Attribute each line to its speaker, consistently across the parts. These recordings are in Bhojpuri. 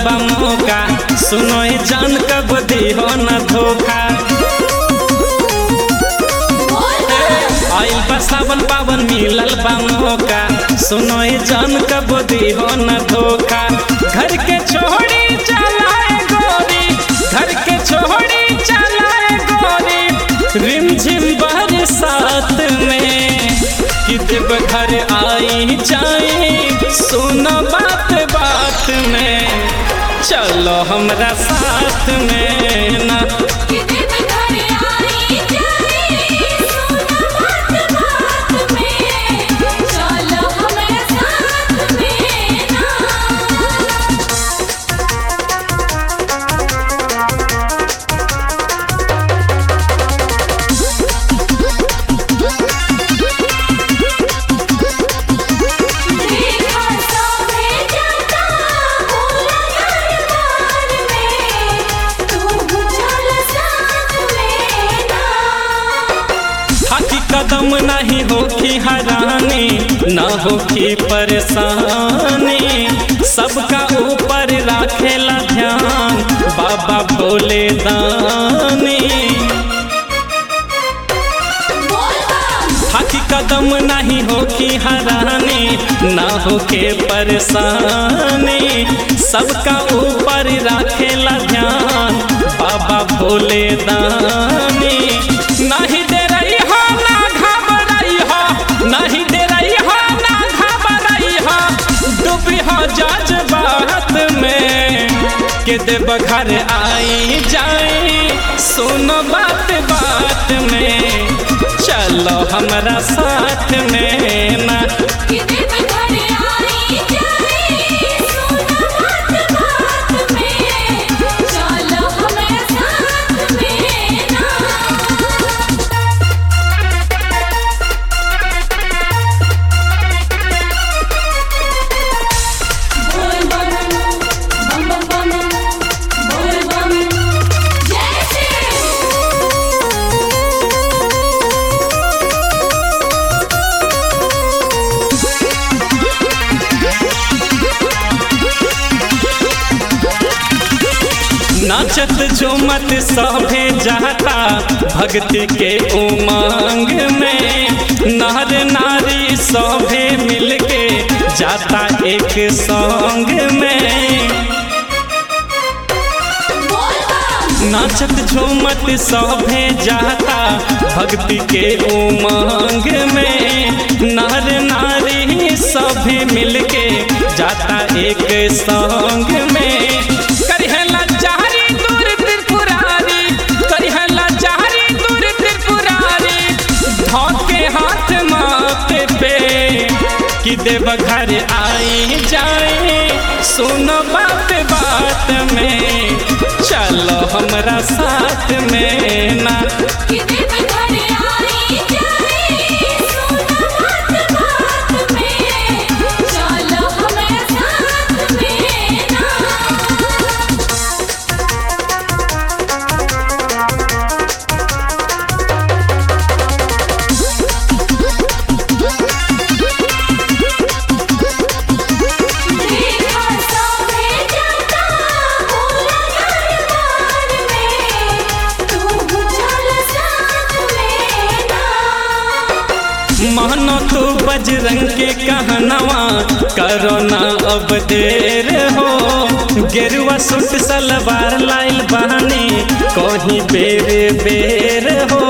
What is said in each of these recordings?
Speaker 1: बा मौका सुनो ए जान कब दिहो न धोखा आइल बा सावन पावन मिलल बा मौका सुनो ए जान कब दिहो न धोखा घर के छोड़ी चलाए गोरी घर के छोड़ी चलाए गोरी रिमझिम बरसात में कि देव घर आई जाए सुनो बात बात में चलो हमरा साथ में ना हाथी कदम नहीं होखी हरानी न होखी परेशानी सबका ऊपर राखेला ध्यान बाबा भोले दानी हाथी कदम नहीं होखी हरानी न होके परेशानी सबका ऊपर राखेला ध्यान बाबा भोले दानी नहीं दे रही हो ना घबराई हो नहीं दे रही हो ना घबराई हो डूबी हो जज्बात में के देव घर आई जाए सुनो बात बात में चलो हमरा साथ में ना नाचत झूमत सभे जाता भक्ति के उमंग में नर नारी सभे मिलके जाता एक संग में नाचत झूमत सभे जाता भक्ति के उमंग में नर नारी सभे मिलके जाता एक संग में करिहला चारी दूर त्रिपुरारी करिहला चारी दूर त्रिपुरारी धोके हाथ माथे पे कि देव घर आई जाए सुनो बात बात में चलो हमरा साथ में ना मानो तू बजरंग के कहनवा करो ना अब देर हो गेरुआ सूट सलवार लाइल बहानी कहीं बेर बेर हो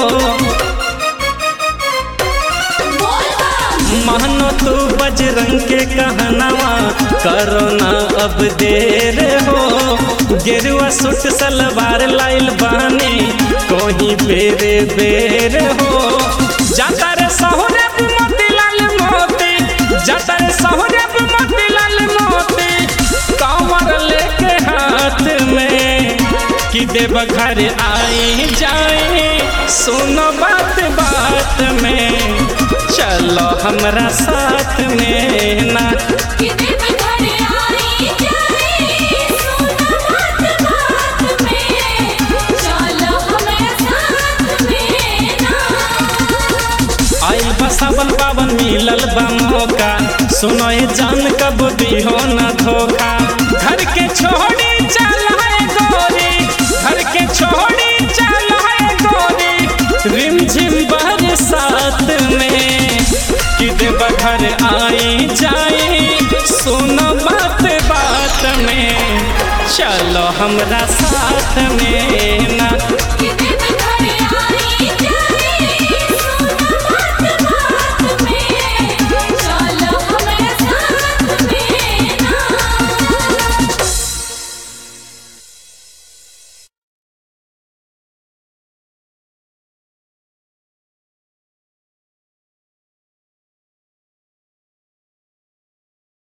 Speaker 1: मानो तू बजरंग के कहनवा करो ना अब देर हो गेरुआ सूट सलवार लाइल बहानी कहीं बेर बेर हो जाता रे सहुरे मोतीलाल मोती जाता रे सहुरे मोतीलाल मोती कांवर लेके हाथ में कि देव घर आई जाए सुनो बात बात में चलो हमरा साथ में ना आइल बा सावन पावन मिलल बा मौका सुनो ए जान कब दिहो न धोखा घर के छोड़ी चलो हमरा साथ में ना